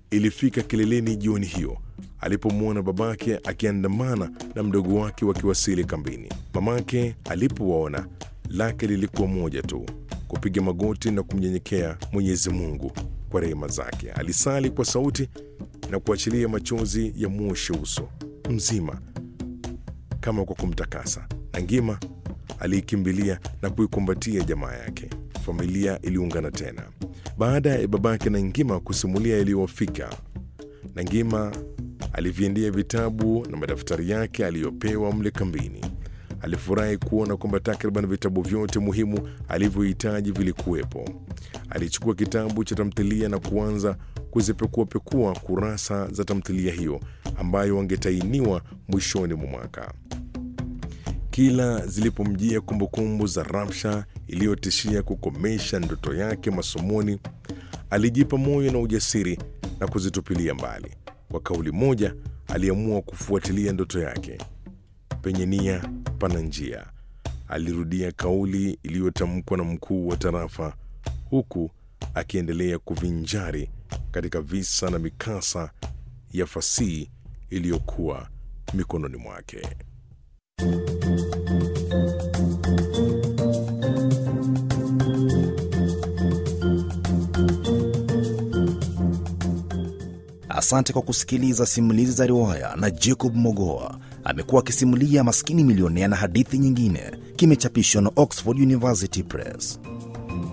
ilifika kileleni jioni hiyo alipomwona babake akiandamana na mdogo wake wakiwasili kambini. Mamake alipowaona lake lilikuwa moja tu, kupiga magoti na kumnyenyekea Mwenyezi Mungu kwa rehema zake. Alisali kwa sauti na kuachilia machozi ya mwoshe uso mzima kama kwa kumtakasa. Nangima aliikimbilia na kuikumbatia jamaa yake. Familia iliungana tena baada ya babake Nangima kusimulia yaliyowafika. Nangima aliviendea vitabu na madaftari yake aliyopewa mle kambini. Alifurahi kuona kwamba takriban vitabu vyote muhimu alivyohitaji vilikuwepo. Alichukua kitabu cha tamthilia na kuanza kuzipekuapekua kurasa za tamthilia hiyo ambayo wangetainiwa mwishoni mwa mwaka. Kila zilipomjia kumbukumbu za Ramsha iliyotishia kukomesha ndoto yake masomoni, alijipa moyo na ujasiri na kuzitupilia mbali. Kwa kauli moja, aliamua kufuatilia ndoto yake. Penye nia pana njia, alirudia kauli iliyotamkwa na mkuu wa tarafa, huku akiendelea kuvinjari katika visa na mikasa ya fasihi iliyokuwa mikononi mwake. Asante kwa kusikiliza simulizi za riwaya na Jacob Mogoa. Amekuwa akisimulia Maskini Milionea na hadithi nyingine. Kimechapishwa na Oxford University Press.